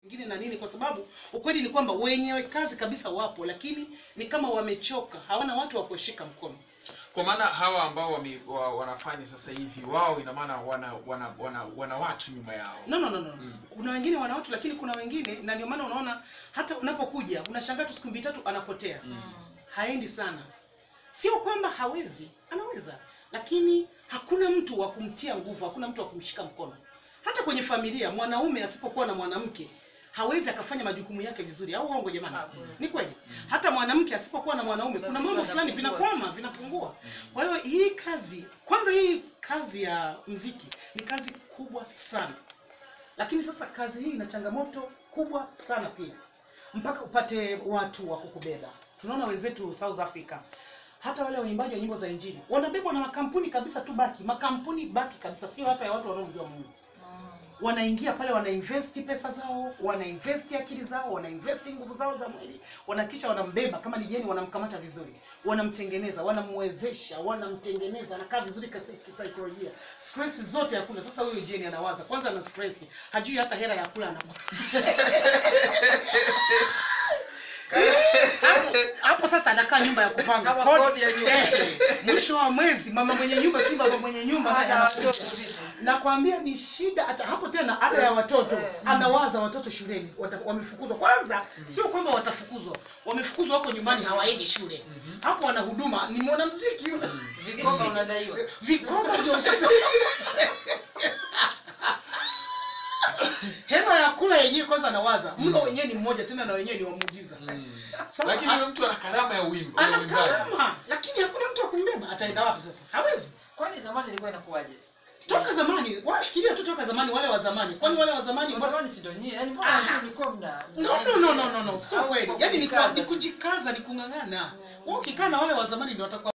ingine na nini, kwa sababu ukweli ni kwamba wenyewe kazi kabisa wapo, lakini ni kama wamechoka, hawana watu wa kushika mkono. kwa maana hawa ambao wame, wa, wanafanya sasa hivi wao ina maana wana, wana, wana, wana watu nyuma yao No, no, no, no. Kuna wengine wana watu, lakini kuna wengine, na ndio maana unaona hata unapokuja unashangaa tu siku mbili tatu anapotea, haendi sana. Sio kwamba hawezi, anaweza, lakini hakuna mtu wa kumtia nguvu, hakuna mtu wa kumshika mkono. Hata kwenye familia, mwanaume asipokuwa na mwanamke hawezi akafanya majukumu yake vizuri, au uongo jamani? Ni kweli. Hata mwanamke asipokuwa na mwanaume, kuna mambo fulani vinakwama, vinapungua. Kwa hiyo hii kazi, kwanza hii kazi ya mziki ni kazi kubwa sana, lakini sasa kazi hii ina changamoto kubwa sana pia, mpaka upate watu wa kukubeba. Tunaona wenzetu South Africa, hata wale waimbaji wa nyimbo za Injili wanabebwa na makampuni kabisa tu baki, makampuni baki kabisa, sio hata ya watu wanaomjua Mungu wanaingia pale wanainvesti pesa zao wanainvesti akili zao wanainvesti nguvu zao za mwili wanakisha wanambeba kama ni jeni wanamkamata vizuri wanamtengeneza wanamwezesha wanamtengeneza anakaa vizuri kasi- kisaikolojia stress zote hakuna sasa huyo jeni anawaza kwanza ana stress hajui hata hela ya kula anakula hapo, hapo sasa anakaa nyumba ya kupanga Kama Kodi- kodi ya nyumba. Eh, mwisho wa mwezi mama mwenye nyumba si baba mwenye nyumba naye Ada anakuja. watoto vipi? nakwambia ni shida hata hapo tena ada ya watoto anawaza watoto shuleni wata- wamefukuzwa kwanza sio kwamba watafukuzwa wamefukuzwa wako nyumbani hawaendi shule hapo wana huduma ni mwanamziki yule Vikoba unadaiwa. vikoba ndio sasa hela ya kula yenyewe kwanza anawaza mlo wenyewe ni mmoja tena na wenyewe ni wa muujiza sasa lakini huyo mtu ana karama ya uimbo ya ana uimbaji karama lakini hakuna mtu wa kumbeba ataenda wapi sasa hawezi Kwani zamani ilikuwa inakuwaje? toka zamani wafikiria tu toka zamani wale wa zamani kwani wale wa zamani Kwa mbona zamani si ndio nyie? Yaani mbona Ah. sisi mlikuwa mna no no no no no no sio Au kweli kwa yani ni, kwa- kujikaza ni tu. kujikaza ni kung'ang'ana wewe ukikaa na wale wa zamani ndio watakuwa